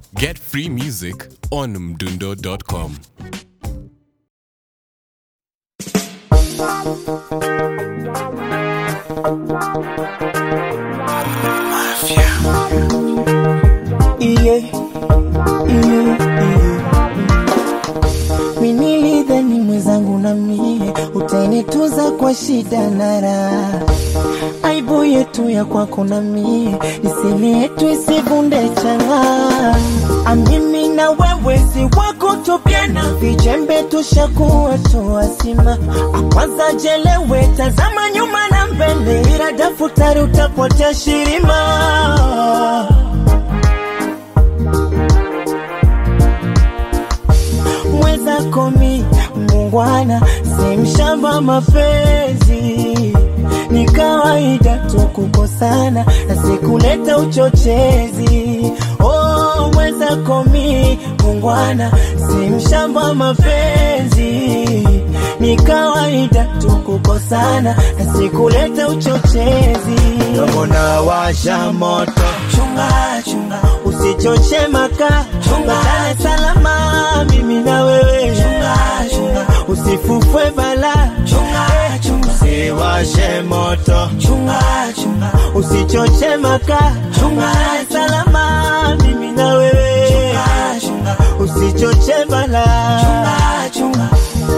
Get free music on mdundo.com. iye iye iye minilidhani mwenzangu na mie utainituza kwa shida na raha aibu yetu ya kwako na mie nisini yetu isivunde changa amimi na wewe si wako tupiana vijembe tushakuwa tuwasima akwanza jelewe tazama nyuma na mbele ila daftari utapotea shirima mwenzako mi mungwana si mshamba mapenzi ni kawaida tu kukosana na sikuleta uchochezi oh, mwenzako mi mungwana si mshamba mapenzi ni kawaida tu kukosana na sikuleta uchochezi domona washa moto chunga chunga usichoche maka chunga salama mimi na wewe chunga chunga usifufwe bala chunga chunga usiwashe moto chunga chunga usichoche maka chunga salama mimi na wewe chunga chunga usichoche bala chunga chunga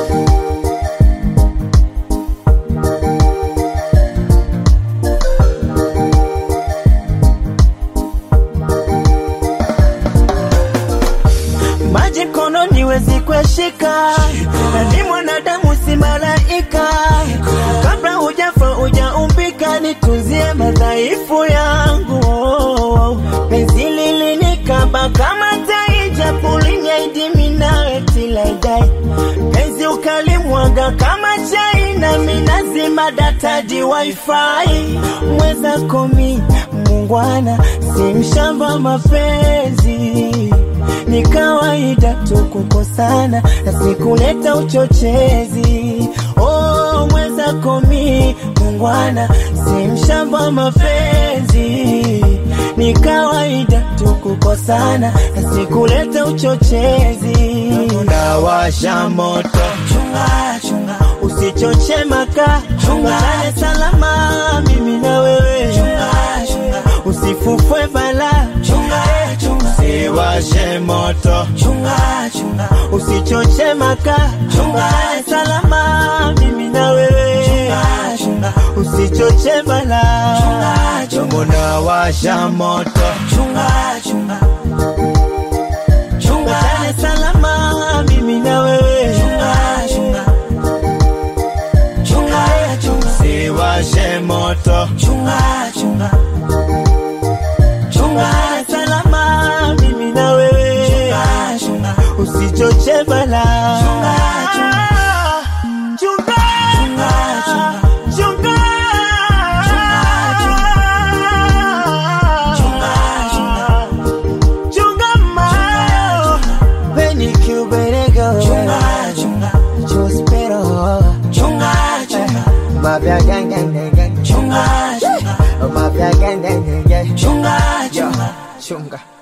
maji kononi wezi kueshika na ni mwanadamu si malaika kabla hujafa hujaumbika nitunzie madhaifu yangu penzi lilinikaba kama taija pulinyaidimi nawe tilaidai penzi ukalimwaga kama chai na minazima datadi wifi mwezako mi mungwana si mshamba mapenzi ni kawaida tu kukosana na sikuleta uchochezi oh, mwenzako mi mungwana si mshamba mapenzi ni kawaida tu kukosana na sikuleta uchochezi unawasha moto chunga chunga usichoche maka chunga salama mimi na wewe chunga chunga usifufwe bala chunga chunga usiwashe moto chunga chunga usichoche maka chunga salama mimi na wewe chunga chunga usichoche bala chunga chunga unawasha moto chunga chunga chunga salama mimi na wewe chunga chunga chunga chunga usiwashe moto chunga chunga chunga salama mimi na wewe chunga chunga usichoche bala chunga chunga chunga chunga chunga chunga mayo Benny Cuberego chunga chunga Chospero chunga chunga Mafia gang gang gang gang chunga chunga Mafia gang gang gang gang chunga chunga chunga